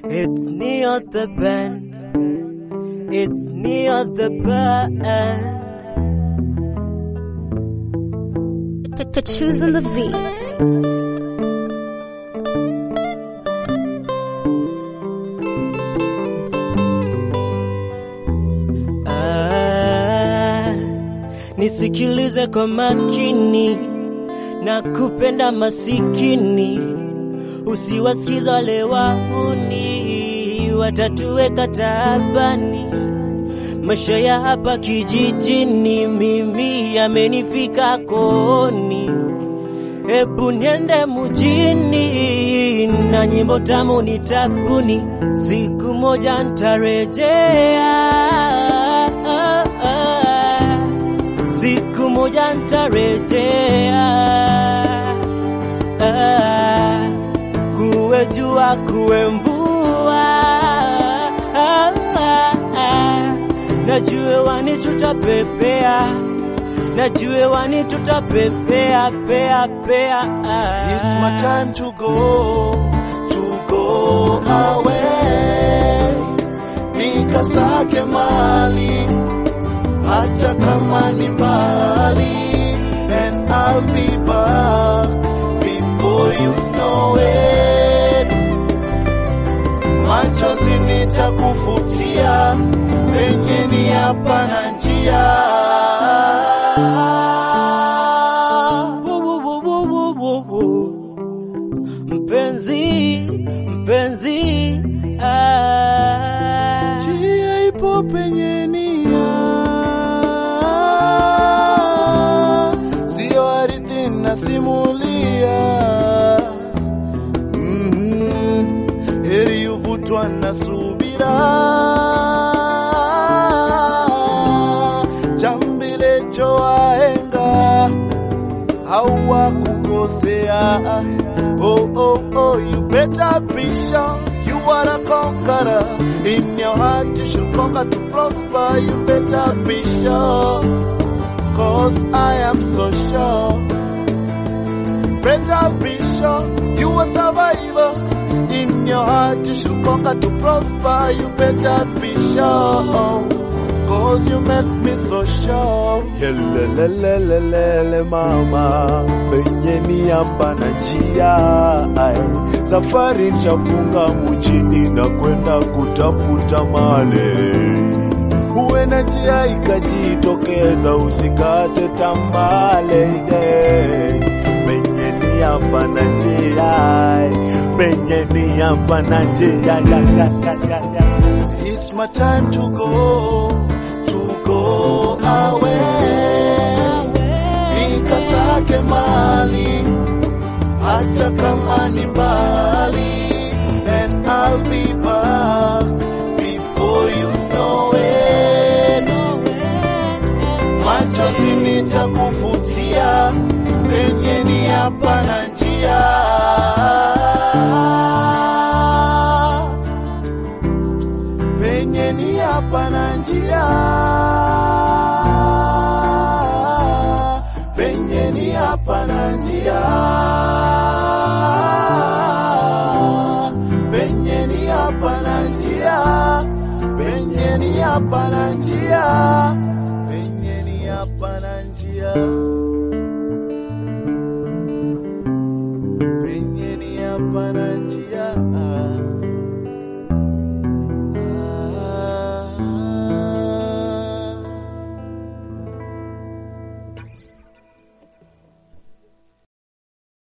It's near the bend. It's near the bend. Put choose on the beat. Ah, nisikilize kwa makini na kupenda masikini, usiwasikiza wale wahuni watatuweka taabani. Maisha ya hapa kijijini mimi yamenifika kooni, Ebu niende mjini na nyimbo tamu nitabuni, siku moja ntarejea, siku moja ntarejea, kuwe jua kuwe mvua, najue wani tutapepea najue wani tutapepea pea pea. It's my time to go, to go away. Nikasake mali, hata kama ni mbali. And I'll be back before you know it. Machozi nitakufutia, penye ni hapa na njia. Wo, wo, wo, wo, wo, wo, wo. Mpenzi, mpenzi, ah. Njia ipo penye nia, sio ardhi nasimulia. Mhm, heri uvutwa na subira, jambilecho wahenga hawakukosea. Oh, oh, oh, you better be sure you are a conqueror. In your heart you shall conquer to prosper. You better be sure, cause I am so sure. Better be sure you a survivor. In your heart you shall conquer to prosper. You better be sure. Cause you make me so sure. Yelelelelelele mama, penye ni hapa na njia ai. Safari chafunga mjini na kwenda kutafuta male, uwe na njia ikajitokeza, usikate tambale hey. Penye ni hapa na njia ai. penye ni hapa na njia ya, ya, ya, ya, ya. It's my time to go, to go away. Nikasake mali, hata kama ni mbali. And I'll be back before you know it. Machozi nitakufutia, penye ni hapa na njia. penye ni hapa na njia, penye ni hapa na njia, penye ni hapa na njia, penye ni hapa na njia, penye ni hapa na njia, penye ni hapa na njia.